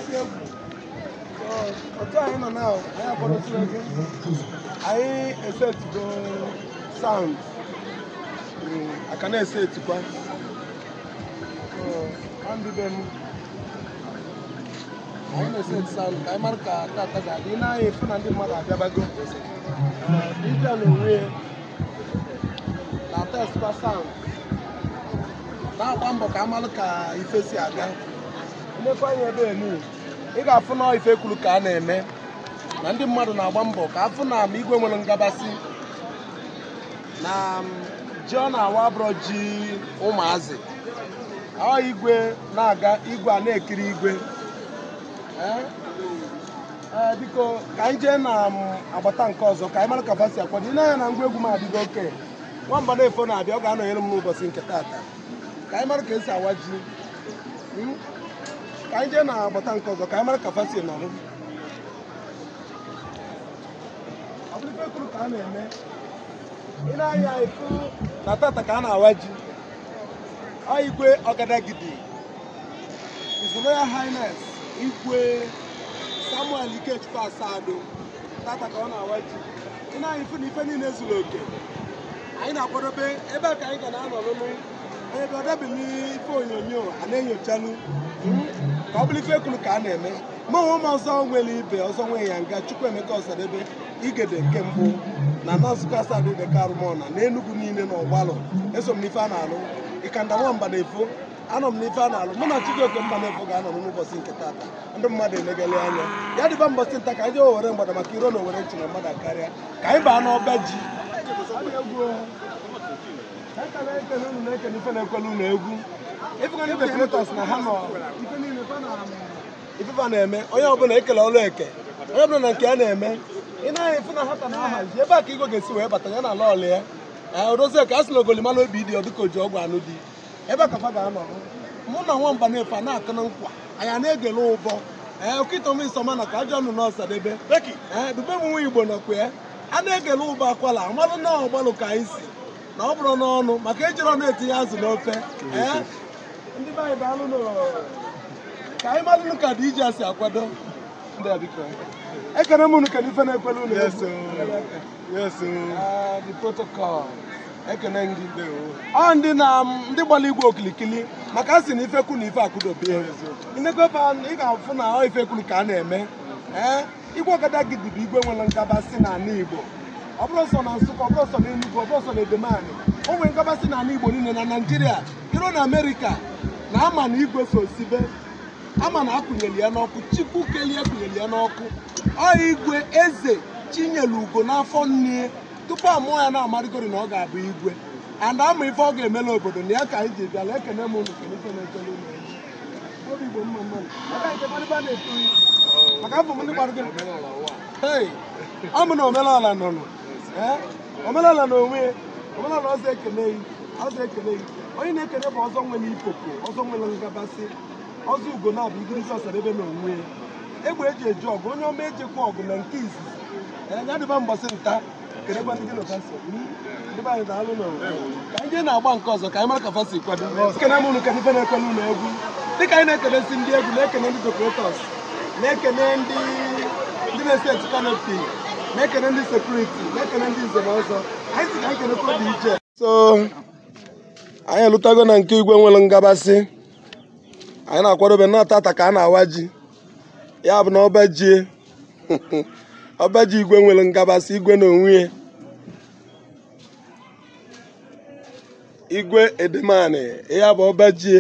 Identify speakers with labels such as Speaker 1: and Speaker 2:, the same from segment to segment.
Speaker 1: otu anyị nọ na anyị akwadosigo gị anyị esetigo sound Mm, aka na-ese etikwa So, ka ndị be m anyị na-ese eti sound ka anyị mara ka tata ga-adị ị na-anya efu na ndị mmadụ abịabago dibịa na onwe ya na testkwa sound na-agba mbọ ka amalụ ka ife si aga mmekwa anya ebe enu ị ga-afụ na ife kwuru ka a na-eme na ndị mmadụ na-agba mbọ ka afụ na ma igwe nwere ngabasị na m, ji ọ na-awa abụrọ ji ụmụazị ọ igwe na-aga igwe a na-ekiri igwe Eh? Eh, biko ka anyị jee na m, agbata nke ọzọ ka anyị mara ka fa si akwado ị na-anya na ngwa egwu m adịgo oke nwamba na-efo na-abịa ọ ga-anọnyere m n'ụbọchị nke taata ka anyị mara ka esi awa ji Mm? ka anyị jee na agbata nke ọzọ ka anyị mara ka fa si nọrọ ọ bụrụ ife kwuru ka a na-eme ị na-anya efu na tata ka a na-awa ji ọ igwe ọgadagidi His Royal Highness igwe Samuel Ikechukwu Asado tata ka ọ na-awa ji ị na-anya ifu na ife niile zuru oke anyị na-akwadobe ebe a ka anyị ga na-anọ n'ụlọ ebe ọ dabeghị ife onyonyo a na-enyochalụ mm, ka ọ bụrụ ife kwuru ka a na-eme ma onwe m ọzọ nwere ibe ọzọ nwe ya nga Chukwuemeka Ọsadebe igede nke mbụ na Nọzukọ Asadebe Karụmọna na Enugu niile na ọgbalụ eso m n'ife a na-alụ ịkanda nwamba na-efo anọ m n'ife a na-alụ mụ na Chijioke mba na-efo ga-anọ n'ụbọchị nke tata ndị mmadụ elegele anya ya dịba mbọchị nta ka anyị jee owere mgbada maka iro na owere nchi na mmadụ karịa ka anyị baa n'ọba ji Eka na-ekele unu na-ekele ife na-ekwele unu egwu ịfụga ndị decorators na ha nọ ife niile fa na ifefa na-eme onye ọbụla ekele ọlụ eke onye ọbụla na nke a na-eme ị na-anya efu na ha ka na-ahazi ebe a ka igwe ga-esi wee bata ya na ala ọlụ ya ee odozie ka a sị na ogolimalụ obi dị ọdịka oji ọgwụ anụ dị ebe a ka fa ga-anọ mụ na nwamba na-efe a na-akụ na nkwa anyị a na-egele ụbọ ee okịtọm nsọma na ka ajọ ọnụ n'ọsadebe ee dube m nwa igbo nọkwa ya a na-egele ụbọ akwala amalụ na ọgbalụ ka anyị si na ọ bụrụ n'ọnụ maka ejiri ọnụ etinye azụ n'ofe ee ndị be anyị daalụ nụ ka anyị malụ ka dị iji asị akwado ndị a biko ekene m unu kedu ife na-ekwele unu
Speaker 2: Yes,
Speaker 1: egwu.
Speaker 2: Yes,
Speaker 1: Ah, the protocol ekene gị ọ ndị na ndị gbara igwe okilikili maka a sị na ife kwu na ife akụdobie inekwefe ị ga-afụ na ọ ife kwuru ka a na-eme ee igwe ọgada gị dịbụ igwe nwere ngabasị n'ala igbo ọ bụrụ sọ na nsụka ọ bụrụ sọ na enugwu ọ bụrụ sọ na edemani o nwere ngabasị n'ala igbo niile na naijiria iro na amerịka na ama na igwe so sibe ama na akụnyeli ya n'ọkụ chukwu kelie akụnyeli ya n'ọkụ ọ igwe eze chinyelu ugo n'afọ nne tupu amụọ ya na-amarịgori na ọ ga-abụ igwe and ama ife ọ ga-emela obodo na ya ka anyị ji bịala ekene m unu kene ife na-echele unu anya. obi igbo mma mmadụ aka nke kparịba na-eto yi maka afọ m ndị gbara gị Hey, ọ bụ na omenala nọ nọ Eh, omenala na onwe ya omenala ọzọ ekene yi ọzọ ekene yi onye na-ekene bụ ọzọ nwere ipopo ọzọ nwere ngabasị ọzọ ugo na-abụ igirisi ọsadebe na onwe ya egbe eji eji ọgụ onye ọma ejekwa ọgụ na nke izizi Eh, ya dịba mbọsị nta kedekwa ndị gị na fasi ndị be anyị daalụ na ka anyị jee na-agba nke ọzọ ka anyị mara ka fasi kwado ekene m unu kedụ ife na-ekwele unu egwu dịka anyị na-ekenesi ndị egwu na-ekene ndị decorators na-ekene ndị ndị na-eseti kanopi na-ekene ndị sekuriti na-ekene ndị nze na ọzọ anyị si ka anyị kenekwa dị iche so anyị elutago na nke igwe nwere ngabasị anyị na-akwadobe na tata ka a na-awa ji ya bụ na ọba ji ọba ji igwe nwere ngabasị igwe na onwe ya igwe edemani ya bụ ọba ji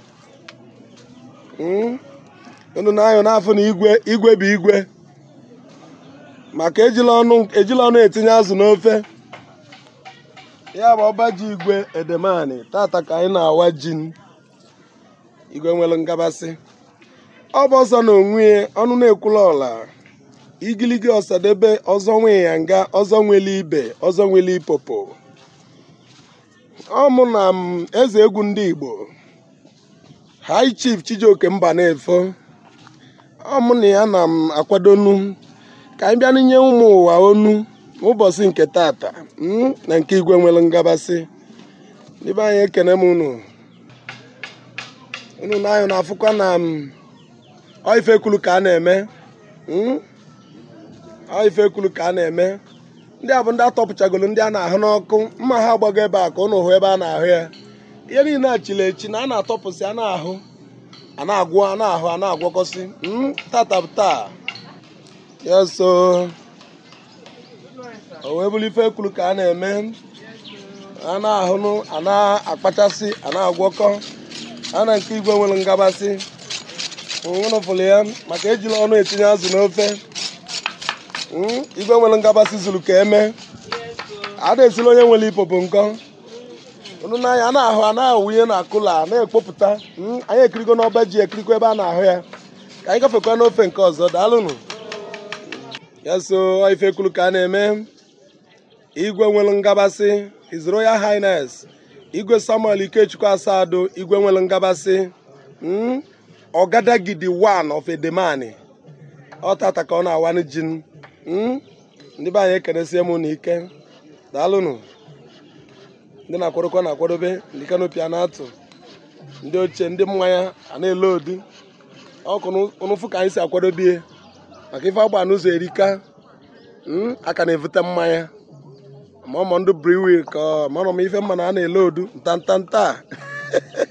Speaker 1: Mm. unu na-anyụ n'afọ na igwe igwe bụ igwe maka ejila ọnụ ejila ọnụ etinye azụ n'ofe ya bụ ọba ji igwe edemani tata ka anyị na-awa ji igwe nwere ngabasị ọ bụ ọzọ na onwe ya ọnụ na-ekwula ọla igiligi ọsadebe ọzọ nwe ya nga ọzọ nwere ibe ọzọ nwere ipopo ọ mụ na m eze egwu ndị igbo high chief chijioke mba na-efo ọ mụ na ya na m akwadonu ka anyị bịa n'inye ụmụ ụwa onu n'ụbọchị nke tata mm, na nke igwe nwere ngabasị ndị be anyị ekene m unu unu na anyị na-afụkwa na m ọ ife ekwulu ka a na-eme Mm? ọ ife ekwulu ka a na-eme ndị a bụ ndị atọpụchagolo ndị a na-ahụ n'ọkụ mma ha agbago ebe a ka ụnụ hụ ebe a na-ahụ ya ihe niile a chiri echi na a na-atọpụsị a na-ahụ a na-agwọ a na-ahụ a na-agwọkọsị Mm, tata bụ taa ya so o wee bụrụ ife ekwulu ka a na-eme a na-ahụnụ a na-akpachasị a na-agwọkọ a na nke igwe nwere ngabasị nwụrụfụrụ ya maka ejila ọnụ etinye azụ n'ofe Mm, igwe nwere ngabasị zuru ka eme a na-esiri onye nwere ipopo nkọ unu n'anya a na-ahụ a na-awụnye na akụla a na-ekpopụta Mm, anyị ekirigo n'ọba ji ekirikwa ebe a na-ahụ ya ka anyị gafekwa n'ofe nke ọzọ daalụnụ ya so ọ ife ekwulu ka a na-eme igwe nwere ngabasị His Royal Highness igwe Samuel Ikechukwu Asado igwe nwere ngabasị Mm, ọgadagidi one of Edemani ọ tata ka ọ na-awanụ jin Mm, ndị be anyị ekenesie m na ike daalụnụ ndị na-akwadokwa na-akwadobe ndị kanopi a na-atụ ndị ochie ndị mmanya a na-ele odu ọkụ ụnụfụ ka anyị si akwadobie maka ife agba n'ụzọ erika Mm, aka na-evute mmanya ma ọmọ ndụ briwi ka ọ marọ m ife mma na a na-ele odu ntantanta